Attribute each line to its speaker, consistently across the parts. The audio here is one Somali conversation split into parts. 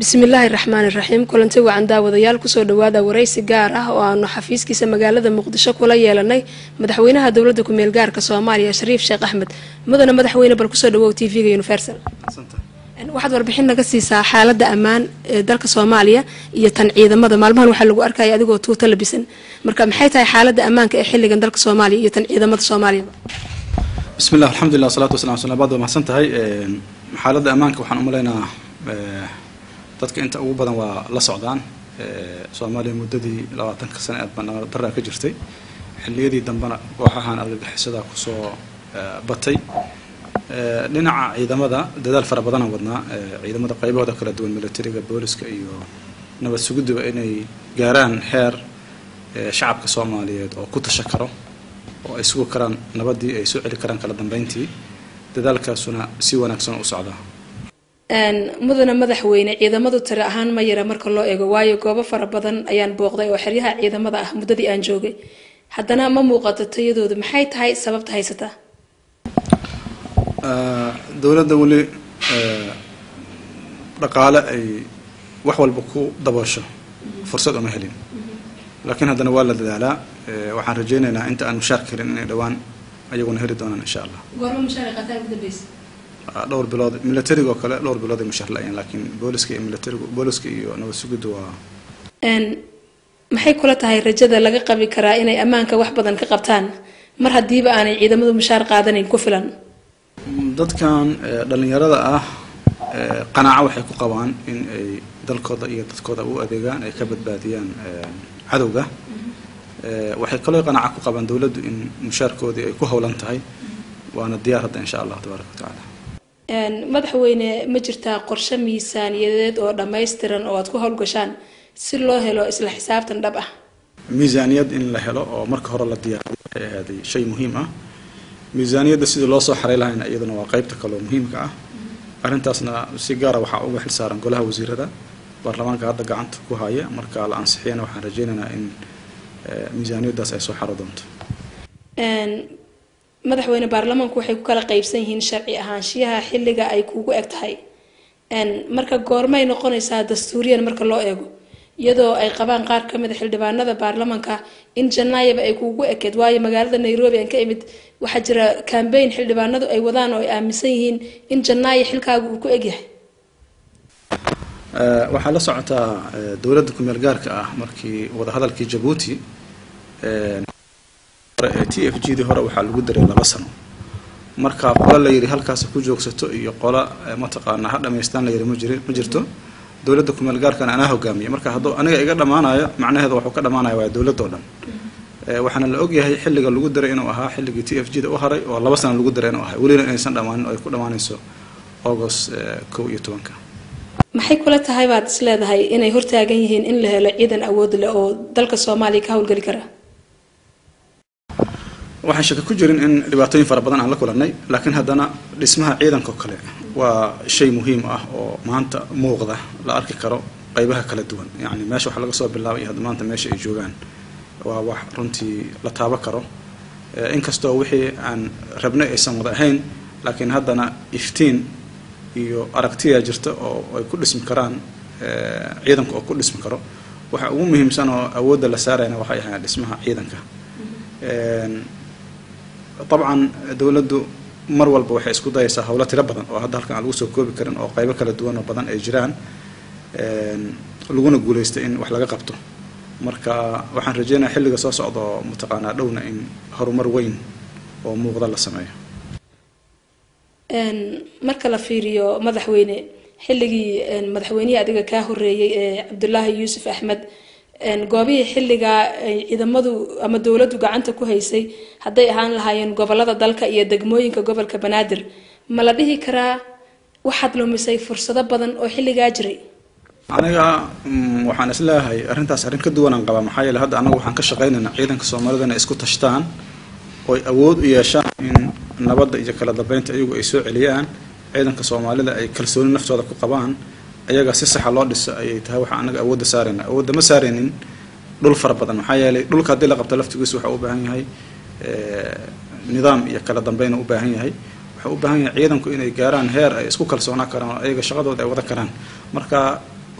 Speaker 1: bismillaahi raxmaani raxiim kulanti wacan daawadayaal kusoo dhawaada waraysi gaar ah oo aanu xafiiskiisa magaalada muqdisho kula yeelanay madaxweynaha dowlada kumeel gaarka soomaaliya shariif sheekh axmed mudane madaxweyne bal kusoo dhawow t v-ga universal waxaad warbixin naga siisaa xaalada ammaan ee dalka soomaaliya iyo tan ciidamada maalmahan waxaa lagu arkaya adigoo tuuta labisan marka maxay tahay xaalada ammaanka ee xiligan dalka soomaaliya iyo tan ciidamada soomaaliyaba
Speaker 2: bismillah alxamdulilah wasalaatu wasalam sala baad waa mahadsan tahay xaaladda ammaanka waxaan umaleynaa dadka inta ugu badan waa la socdaan soomaaliya muddadii labaatanka sane aad baan daraa ka jirtay xilliyadii dambena kooxahan argagixisada kusoo batay dhinaca ciidamada dadaal fara badanaan wadnaa ciidamada qaybahooda kala duwan militariga booliska iyo nabad suguduba inay gaaraan heer shacabka soomaaliyeed oo ku tasha karo oo ay sugi karaan nabadii ay soo celi karaan kala dambeyntii dadaalkaasuna si wanaagsan u socdaa
Speaker 1: mudane madaxweyne ciidamadu tiri ahaan ma yara marka loo eego waayo goobo fara badan ayaan booqday oo xeryaha ciidamada ah muddadii aan joogay haddana ma muuqato tayadooda maxay tahay sababta haysataa
Speaker 2: dowladda weli dhaqaale ay wax walba ku daboosho fursad uma helin laakiin haddana waa la dadaalaa waxaan rajeynaynaa inta aan mushaar helin inay dhowaan ayaguna heli doonaan insha allah dhowr bilood militariga oo kale dhowr bilood ay mushaar la-ayeen laakiin booliska iyo militarigu booliska iyo nabad sugiddu waa
Speaker 1: maxay kula tahay rajada laga qabi karaa inay ammaanka wax badan ka qabtaan mar haddiiba aanay ciidamadu mushaar qaadanayn ku filan
Speaker 2: dadkan dhalinyarada ah qanaaco waxay ku qabaan in ay dalkooda iyo dadkooda u adeegaan ay ka badbaadiyaan cadowga waxay kaloo qanaaco ku qabaan dowladdu in mushaarkoodii ay ku howlan tahay waana diyaar hadda insha allah tabaaraka watacaala
Speaker 1: madaxweyne ma jirtaa qorshe miisaaniyadeed oo dhammaystiran oo aad ku howlgashaan si loo helo isla xisaabtan dhab ah
Speaker 2: miisaaniyad in la helo oo marka hore la diyaariyo waxay ahaaday shay muhiim ah miisaaniyadda sidii loo soo xaray lahayna iyaduna waa qeybta kaloo muhiimka ah arrintaasna si gaara waxaa uga xil saaran golaha wasiirada baarlamaanka hadda gacanta ku haya marka la ansixiyana waxaan rajeynaynaa in miisaaniyaddaas ay soo xaro doonto
Speaker 1: madaxweyne baarlamaanku waxay ku kala qeybsan yihiin sharci ahaanshiyaha xilliga ay kugu eg tahay marka goormay noqonaysaa dastuuriyan marka loo eego iyadoo ay qabaan qaar ka mid a xildhibaanada baarlamaanka in janaayaba ay kuugu ekeed waayo magaalada nairobi aan ka imid waxaa jira cambayn xildhibaanadu ay wadaan oo ay aaminsan yihiin in janaayo xilkaaga uu ku egyahay
Speaker 2: waxaa la socotaa dowladda kumeel gaarka ah markii wadahadalkii jabuuti t f g dii hore waxaa lagu daray laba sano marka qola la yidhi halkaas ku joogsato iyo qola mataqaana ha dhamaystaan la yidhi ma jiri ma jirto dowladda kumeel gaarkana anaa hogaamiya marka hadduu aniga iga dhammaanayo macnaheedu waxuu ka dhammaanaya waa dowladda o dhan waxaana la ogyahay xilliga lagu daray inuu ahaa xilligii t f g da u haray oo laba sano lagu daray inuu ahay welina inaysan dhammaanin oo ay ku dhammaanayso august kow iyo tobanka
Speaker 1: maxay kula tahay baad is leedahay inay hortaagan yihiin in la helo ciidan awood leh oo dalka soomaaliya ka howlgeli kara
Speaker 2: waxaan shaka ku jirin in dhibaatooyin fara badan aan la kulannay laakiin haddana dhismaha ciidanka oo kale waa shay muhiim ah oo maanta muuqda la arki karo qeybaha kala duwan yacni meesha wax laga soo bilaabay iyo hadda maanta meesha ay joogaan waa wax runtii la taabo karo inkastoo wixii aan rabnay aysan wada ahayn laakiin haddana iftiin iyo aragtiyaa jirta oo ay ku dhismi karaan ciidanka oo ku dhismi karo waxa ugu muhiimsan oo awoodda la saarayna waxay ahayn dhismaha ciidanka dabcan dowladdu mar walba waxay isku dayaysaa howlo tiro badan oo hadda halkan aan lagu soo koobi karin oo qeybo kala duwan oo badan ay jiraan laguna guuleystay in wax laga qabto marka waxaan rajeynaya xilliga soo socda oo mataqaanaa dhowna in horumar weyn oo muuqda la sameeyo
Speaker 1: marka la fiiriyo madaxweyne xilligii madaxweynihii adiga kaa horeeyey ee cabdulaahi yuusuf axmed goobihii xilligaa ay ciidamadu ama dowladdu gacanta ku haysay hadday ahaan lahaayeen gobolada dalka iyo degmooyinka gobolka banaadir ma la dhihi karaa waxaad lumisay fursado badan oo xilligaa jiray
Speaker 2: aniga waxaan isleeyahay arrintaas arrin ka duwanaan qabaa maxaa yeele hadda anagu waxaan ka shaqaynaynaa ciidanka soomaalida inay isku tashtaan oy awood u yeeshaan in nabadda iyo kala dambeynta iyagu ay soo celiyaan ciidanka soomaalida ay kalsooni naftooda ku qabaan ayaga si saxa loo dhiso ayay tahay waxaa anaga awoodda saarayna awoodda ma saaraynin dhul fara badan maxaa yeelay dhulka haddii la qabto laftigiisu waxa u baahan yahay nidaam iyo kala dambeyn u baahan yahay wuxuu u baahan yahay ciidanku inay gaaraan heer ay isku kalsoonaan karaan oo ayaga shaqadooda ay wada karaan marka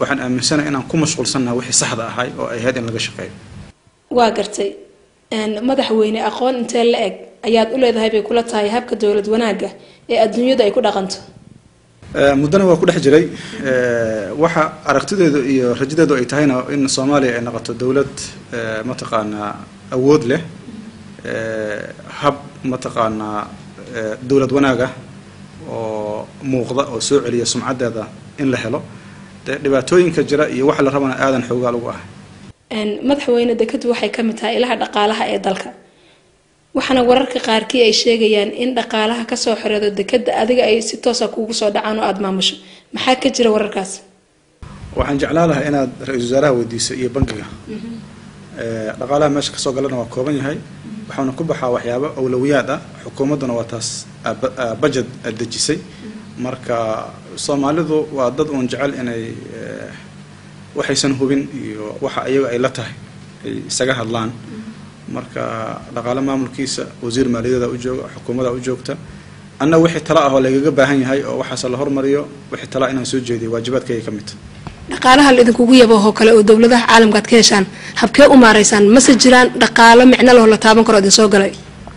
Speaker 2: waxaan aaminsanahay inaan ku mashquulsannaha wixii saxda ahay oo ay ahayd in laga shaqeeyo
Speaker 1: waa gartay madaxweyne aqoon intee la eg ayaad u leedahay bay kula tahay habka dowlad wanaagga ee adduunyadu ay ku dhaqanto
Speaker 2: muddana waa ku dhex jiray waxa aragtideedu iyo rajadeedu ay tahayna in soomaaliya ay noqoto dowlad mataqaanaa awood leh hab mataqaanaa dowlad wanaaga oo muuqda oo soo celiya sumcaddeeda in la helo dee dhibaatooyinka jira iyo waxa la rabana aadan xoogaal ugu ah
Speaker 1: madaxweyne dekadu waxay ka mid tahay ilaha dhaqaalaha ee dalka waxaana wararka qaarkii ay sheegayaan in dhaqaalaha kasoo xoreedo dekada adiga ay si toosa kuugu soo dhacaan oo aada maamusho maxaa ka jira wararkaas
Speaker 2: waxaan jeclaan lahaa inaad ra-iisul wasaaraha weydiiso iyo bankiga dhaqaalaha meesha kasoo galana waa kooban yahay waxaana ku baxaa waxyaabo awlowiyaad ah xukuumadduna waa taas budget dejisay marka soomaalidu waa dad uun jecel inay waxaysan hubin iyo waxa iyaga ay la tahay ay isaga hadlaan marka dhaqaale maamulkiisa wasiir maaliyadeeda u jooga xukuumadda u joogta anna wixii tala ah oo lagaga baahan yahay oo waxaase la hormariyo wixii tala inaan soo jeediyo waajibaadkayga ka mid
Speaker 1: dhaqaalaha la idinkugu yabahoo kale oo dowladaha caalamka ad ka heshaan habkee u maaraysaan mase jiraan dhaqaalo micno lehoo la taaban karo idin soo galay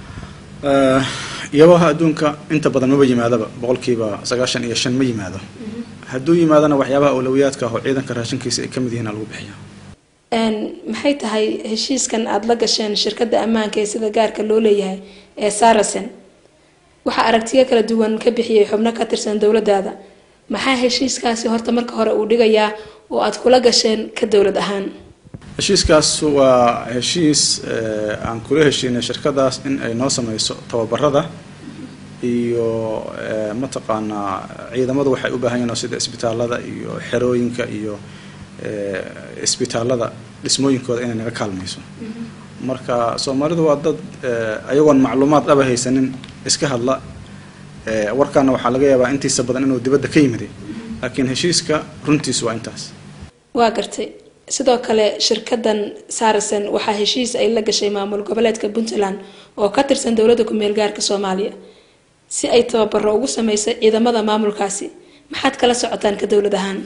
Speaker 2: yabaha adduunka inta badan maba yimaadaba boqolkiiba sagaashan iyo shan ma yimaado hadduu yimaadana waxyaabaha awlowiyaadka ah oo ciidanka raashinkiisa ay ka mid yihiin lagu bixiya
Speaker 1: maxay tahay heshiiskan aada la gasheen shirkadda ammaanka ee sida gaarka loo leeyahay ee saracen waxaa aragtiyo kala duwan ka bixiyay xubno ka tirsan dowladaada maxaa heshiiskaasi horta marka hore uu dhigayaa oo aada kula gasheen ka dowlad ahaan
Speaker 2: heshiiskaas waa heshiis aan kula heshiinay shirkadaas in ay noo sameyso tababarada iyo mataqaanaa ciidamadu waxay u baahan yihin sida isbitaalada iyo xerooyinka iyo isbitaalada dhismooyinkooda inay naga kaalmayso marka soomaalidu waa dad ayagoon macluumaad dhaba haysanin iska hadla warkaana waxaa laga yaabaa intiisa badan inuu dibadda ka yimiday laakiin heshiiska runtiisu waa intaas
Speaker 1: waa gartay sidoo kale shirkadan saracen waxaa heshiis ay la gashay maamul goboleedka puntland oo ka tirsan dowladda ku-meel gaarka soomaaliya si ay tababaro ugu sameyso ciidamada maamulkaasi maxaad kala socotaan ka dowlad ahaan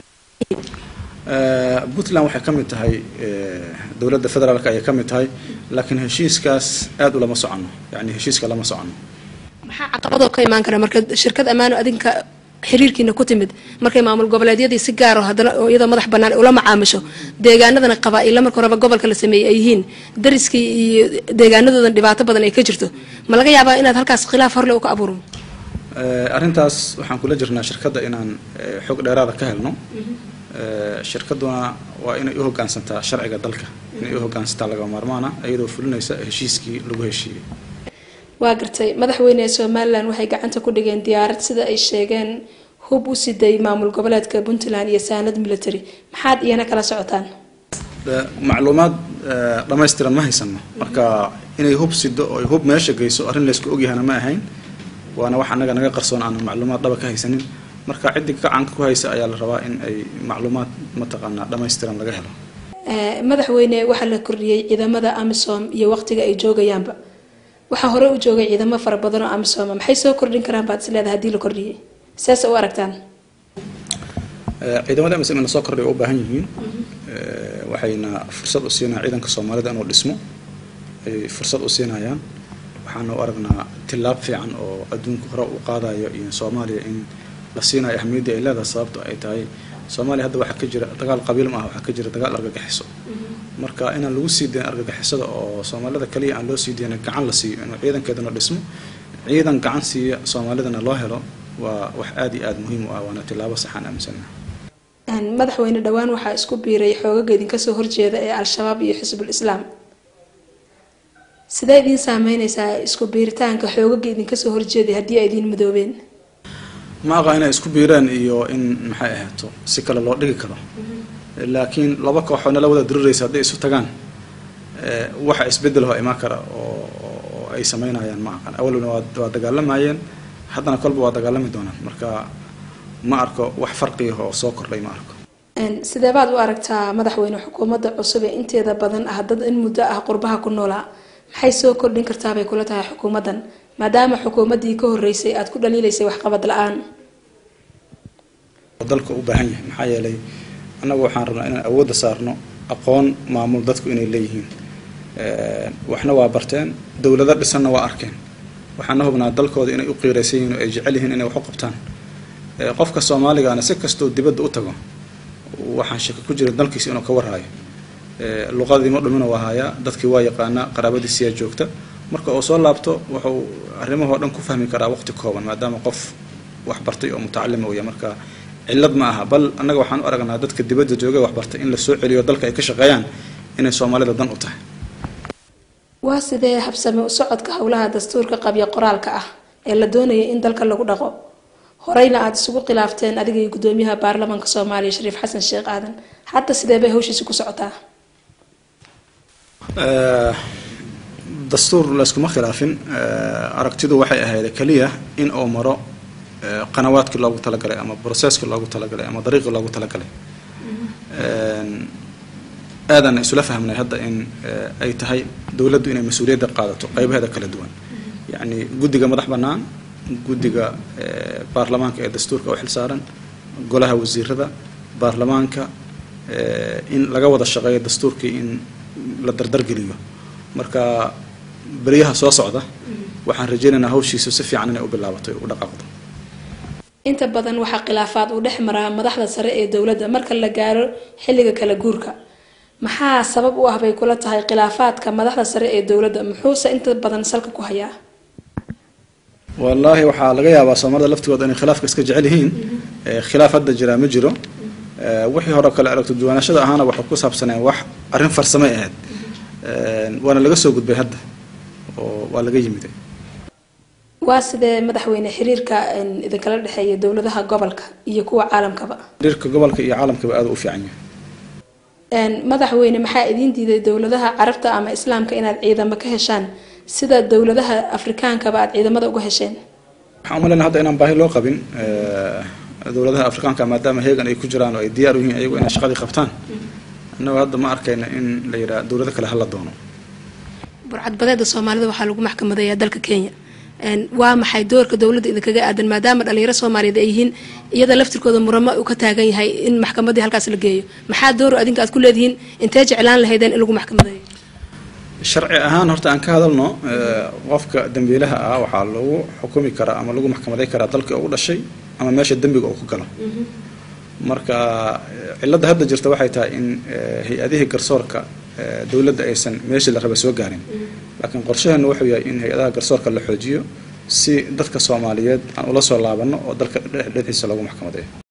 Speaker 2: puntland waxay ka mid tahay dowladda federaalk ayay ka mid tahay laakiin heshiiskaas aada u lama socono yani heshiiska lama socono
Speaker 1: maxaa caqabadoo ka imaan kara marka shirkad ammaano adinka xiriirkiina ku timid markay maamul goboleedyadii si gaaro haddana oo iyadoo madax bannaan ula macaamisho deegaanadana qabaa-ila marka horeba gobolka la sameeyey ay yihiin dariskii iyo deegaanadoodan dhibaato badan ay ka jirto ma laga yaabaa inaad halkaas khilaaf horle u ka abuuro
Speaker 2: arrintaas waxaan kula jirnaa shirkadda inaan xog dheeraada ka helno shirkaduna waa inay u hogaansantaa sharciga dalka inay u hogaansantaa laga maarmaana iyadoo fulinaysa heshiiskii lagu heshiiyey
Speaker 1: waa gartay madaxweyne ee somalilan waxay gacanta ku dhigeen diyaarad sida ay sheegeen hub u siday maamul goboleedka puntland iyo saanad military maxaad iyana kala socotaan
Speaker 2: macluumaad dhammaystiran ma haysano marka inay hub sido oo hub meesha geyso arrin laysku ogyahana ma ahayn waana wax annaga naga qarsoon aan macluumaad dhaba ka haysanin marka ciddii gacanka ku haysa ayaa la rabaa in ay macluumaad mataqaanaa dhammaystiran laga helo
Speaker 1: madaxweyne waxaa la kordhiyey ciidamada amisom iyo waqtiga ay joogayaanba waxaa hore u joogay ciidamo fara badan oo amisoma maxay soo kordhin karaan baad is leedahay hadii la kordhiyey seese u aragtaan
Speaker 2: ciidamada amisom in lasoo kordhay u baahan yihiin waxayna fursad u siinayaan ciidanka soomaalida inuu dhismo ay fursad u siinayaan waxaana u aragnaa tillaab fiican oo adduunka hore u qaadayo iyo soomaaliya in la siinayo ahmiyaddii ay leedahay sababto ay tahay soomaaliya hadda waxaa ka jira dagaal qabiil ma ah waxaa ka jira dagaal argagixiso marka inaan lagu sii dayn argagixisada oo soomaalida kaliya aan loo sii dayna gacan la siiyo inuu ciidankeedana dhismo ciidan gacan siiya soomaalidana loo helo waa wax aada iyo aada muhiim u ah waana tillaabo saxaan aaminsana
Speaker 1: madaxweyne dhowaan waxaa isku biiray xoogaga idinka soo horjeeda ee al-shabaab iyo xisbul islaam sidee idiin saameyneysaa isku biiritaanka xoogaga idinka soo horjeeday haddii ay idiin midoobeen
Speaker 2: ma aqa inay isku biiraan iyo in maxay ahaato si kale loo dhigi karo laakiin laba kooxoo nala wada diriraysa hadday isu tagaan waxa isbedelho imaan kara oo ay sameynayaan ma aqan awalna waa dagaalamayeen haddana kolba waa dagaalami doonaan marka ma arko wax farqiah oo soo kordhay ma arko
Speaker 1: sidee baad u aragtaa madaxweyne xukuumadda cusub ee inteeda badan ah dad in muddo ah qurbaha ku noolaa maxay soo kordhin kartaabay kula tahay xukuumaddan maadaama xukuumaddii ka horreysay aada ku dhaliilaysay waxqabad la-aan
Speaker 2: dalka u baahan yahay maxaa yeelay annagu waxaan rabnaa inaan awoodda saarno aqoon maamul dadku inay leeyihiin waxna waa barteen dowlado dhisanna waa arkeen waxaana hubnaa dalkooda inay u qiiraysan yihiin oo ay jecel yihiin inay wax u qabtaan qofka soomaaligaana si kastoo dibadda u tago waxaan shaki ku jirin dalkiisa inuu ka warhaayo luqadii ma dhumina waa hayaa dadkii waa yaqaanaa qaraabadiisiyaa joogta marka uu soo laabto wuxuu arrimahoo dhan ku fahmi karaa waqti kooban maadaama qof wax bartay oo mutacalima uya marka cillad ma aha bal annaga waxaan u aragnaa dadka dibadda jooga wax bartay in la soo celiyo dalka ay ka shaqeeyaan inay soomaalida dan u tahay
Speaker 1: waa sidee habsame u socodka howlaha dastuurka qabya qoraalka ah ee la doonaya in dalka lagu dhaqo horeyna aada isugu khilaafteen adiga iyo gudoomiyaha baarlamaanka soomaaliya shariif xasan sheekh aadan hadda sidee bay hawshiisi ku socotaa
Speaker 2: dastuur layskuma khilaafin aragtidu waxay ahayd keliya in uu maro qanawaadkii loogu talagalay ama brocesskii loogu talagalay ama dariiqii loogu talagalay aadaan isula fahmnay hadda in ay tahay dowladdu inay mas-uuliyadda qaadato qaybaheeda kala duwan yacni guddiga madax bannaan guddiga baarlamaanka ee dastuurka u xilsaaran golaha wasiirada baarlamaanka in laga wada shaqeeyo dastuurkii in la dardargeliyo marka beryaha soo socda waxaan rajeynaynaa hawshiisu si fiican inay u bilaabato u dhaqaaqdo
Speaker 1: inta badan waxaa khilaafaad uu dhex maraa madaxda sare ee dowladda marka la gaaro xilliga kala guurka maxaa sabab u ah bay kula tahay khilaafaadka madaxda sare ee dowladda muxuuse inta badan salka ku hayaa
Speaker 2: wallaahi waxaa laga yaabaa soomaalida laftigooda inay khilaafka iska jecel yihiin khilaaf hadda jiraa ma jiro wixii hore kale aragto duwaanashada ahaana waxay ku saabsaneen wax arrin farsamay ahayd waana laga soo gudbay hadda oo waa laga yimid
Speaker 1: waa sidee madaxweyne xiriirka idinkala dhexeeya dowladaha gobolka iyo kuwa caalamkaba
Speaker 2: xiriirka gobolka iyo caalamkaba aada u fiican yahay
Speaker 1: madaxweyne maxaa idiin diiday dowladaha carabta ama islaamka inaad ciidamo ka heshaan sida dowladaha afrikaankaba aad ciidamada uga hesheen
Speaker 2: waxaan umaleyna hadda inaan baahi loo qabin dowladaha afrikaanka maadaama heegan ay ku jiraan oo ay diyaar u yihiin ayagu inay shaqadii qabtaan annago hadda ma arkayna in la yidhaha dowlado kale hala doono
Speaker 1: burcadbadeeda soomaalida waxaa lagu maxkamadeeyaa dalka kenya waa maxay doorka dowladda idinkaga aadan maadaama dhalinyaro soomaaliyeed ay yihiin iyada laftirkooda muramo uu ka taagan yahay in maxkamadii halkaas la geeyo maxaa door adinka aad ku leedihiin intee jeclaan lahaydeen in lagu maxkamadeeyo
Speaker 2: sharci ahaan horta aan ka hadalno qofka dambiilaha ah waxaa lagu xukumi karaa ama lagu maxkamaday karaa dalkii ugu dhashay ama meesha dembiga uu ku galo marka cilladda hadda jirta waxay tahay in hay-adihii garsoorka dowladda aysan meeshii la raba soo gaarin laakiin qorshaheenu wuxuu yahay in hay-adaha garsoorka la xoojiyo si dadka soomaaliyeed aan ula soo laabanno oo dalka dhexdiisa lagu maxkamadeeyo